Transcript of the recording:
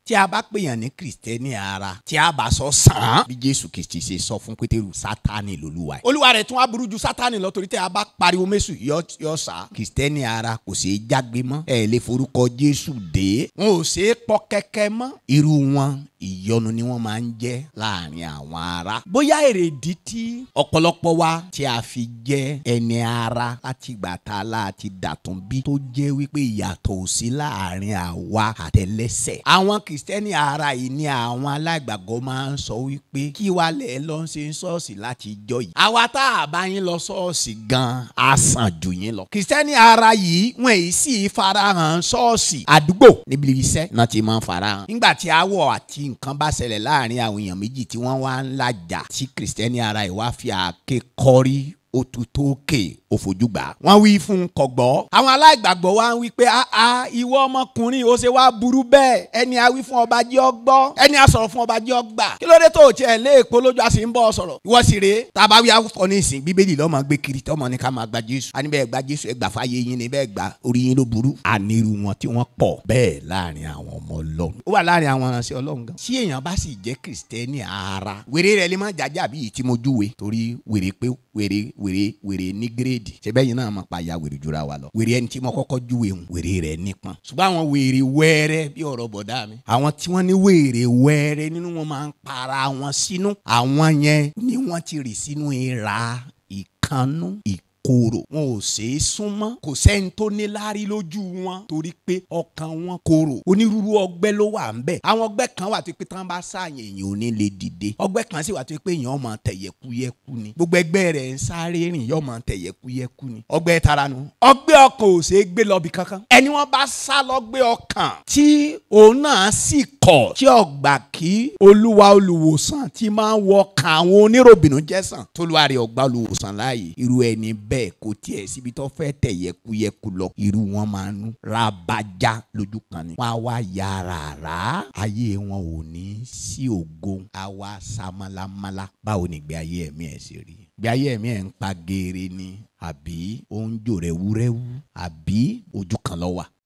tí a bá pèèyàn ní kìrìsìtẹ́nì ara tí a bá sọ sàn án bí jésù kìrìsìtì ṣe sọ fún pétérù sátánì lolúwa ẹ̀. olúwa rẹ̀ tún á burú ju sátánì lọ torí tí a bá pariwo mẹ́sù yọ yọ sá. kìrìsìtẹ́nì ara kò ṣeé jágbe mọ́ ẹ lè forúkọ jésù dé wọn ò ṣeé pọ kẹ́kẹ́ mọ́ irú wọn ìyọnu ni wọ́n máa ń jẹ́ láàrin àwọn ará. bóyá èrèdí tí ọ̀pọ̀lọpọ̀ wa tí a fi jẹ́ ẹni ara láti gbà tá a láti dàtún bí tó jẹ́ wípé ìyàtọ̀ ò sí láàrin àwa àtẹlẹ́sẹ̀. àwọn kìrìsìtẹ́nì ara yìí ni àwọn aláìgbàgbọ́ máa ń sọ wípé kí wàá lẹ̀ lọ ṣe ń ṣọ́ọ̀ṣì láti jọ yìí. àwa tá a bá yín lọ ṣọ́ọ̀ṣì gan-an á sàn jù yín lọ. kìrìsìtẹ́nì ara yìí wọ́n èyí sì farahàn ṣọ́ọ̀ṣì àdúgbò níbi iṣẹ́ náà ti máa ń farahàn. nígbà tí awọ àti nǹkan bá ṣẹlẹ̀ láàrin àwọn èèyàn méjì tí wọ́n wá ń lajà tí kìrìsìtẹ́nì ara yìí wá fi àáké kọrí òtútókè òfojúgbà. wọ́n wí fún un kọ̀gbọ́. àwọn aláìgbàgbọ́ wa ń wí pé àá ìwọ ọmọkùnrin ó ṣe wá burú bẹ́ẹ̀ ẹni a wí fún ọba jẹ́ ọ gbọ́ ẹni a sọ̀rọ̀ fún ọba jẹ́ ọ gbà. kí ló dé tó o tiẹ̀ lé èpo lójú àti ń bọ́ ọ sọ̀rọ̀. ìwọ sì rèé tá a bá wí afọ ní ìsìn bíbélì lọ́mọ gbé kiri tọ́mọ ní ká máa gba jésù. a ní bẹ́ẹ̀ gba jésù ẹ gbà fáyé yín ni bẹ́ẹ̀ gbà orí yín ló burú. ànírú wọn tí wọ́n pọ̀ bẹ́ẹ̀ láàrin àwọn ọmọ ọlọ́run. ó wà láàrin àwọn aránṣẹ́ ọlọ́run gan. tí èèyàn bá sì jẹ́ kìrìsìtẹ́nì ara wèrè rẹ̀ lè má jájà bí ìtí mo júwe torí wèrè pé wèrè wèrè wèrè ní gírèdì ṣẹbẹ́ yìí náà máa pa ya wèrè jura wa lọ wèrè ẹni tí mo kọ́kọ́ júwe ń wèrè rẹ̀ nípọn ṣùgbọ́n àwọn wèrè wẹ́rẹ́ bí ọ̀rọ̀ bọ̀dá mi àwọn tí wọ́n ní wèrè wẹ́rẹ́ nínú wọn máa ń para wọn sínú àwọn yẹn ni wọ́n ti rì sínú ìra ìkànnú ìk korò wọn ò ṣeé súnmọ́ kò sẹ́ni tó ní láárí lójú wọn torí pé ọkàn wọn korò onírúurú ọgbẹ́ ló wà ń bẹ̀ àwọn ọgbẹ́ kan wà tó pé tán bá ṣàyàn èèyàn ò ní lè dìde ọgbẹ́ kan sì wà tó pé èèyàn máa tẹ̀yẹ̀kúyẹ̀kú ni gbogbo ẹgbẹ́ rẹ̀ ń sáré rìn yóò máa tẹ̀yẹ̀kúyẹ̀kú ni ọgbẹ́ tara nu ọgbẹ́ ọkàn ò ṣeé gbé lọ bí kankan ẹni wọn bá sá lọ́gbẹ́ ọkàn tí òun náà sì kọ̀ tí ọgbà kí olúwa olùwòsàn ti máa ń wọ kàn àwọn oníròbìnú jẹ́sàn tólúwa rẹ̀ ọgbà olùwòsàn láàyè irú ẹni bẹ́ẹ̀ bẹ́ẹ̀ kò tiẹ̀ síbi tó fẹ́ tẹ̀ yẹkuyẹku lọ irú wọn máa ń rabaja lójú kan ni. wọ́n á wá yàrá rà ayé wọn ò ní sí ògo á wá samalamala báwo ni ìgbé ayé ẹ̀mí ẹ̀ ṣe rí. ìgbé ayé ẹ̀mí ẹ̀ ń pa geere ni àbí ó ń jò rẹ̀wúrẹ́wú àbí ojú kan ló wà.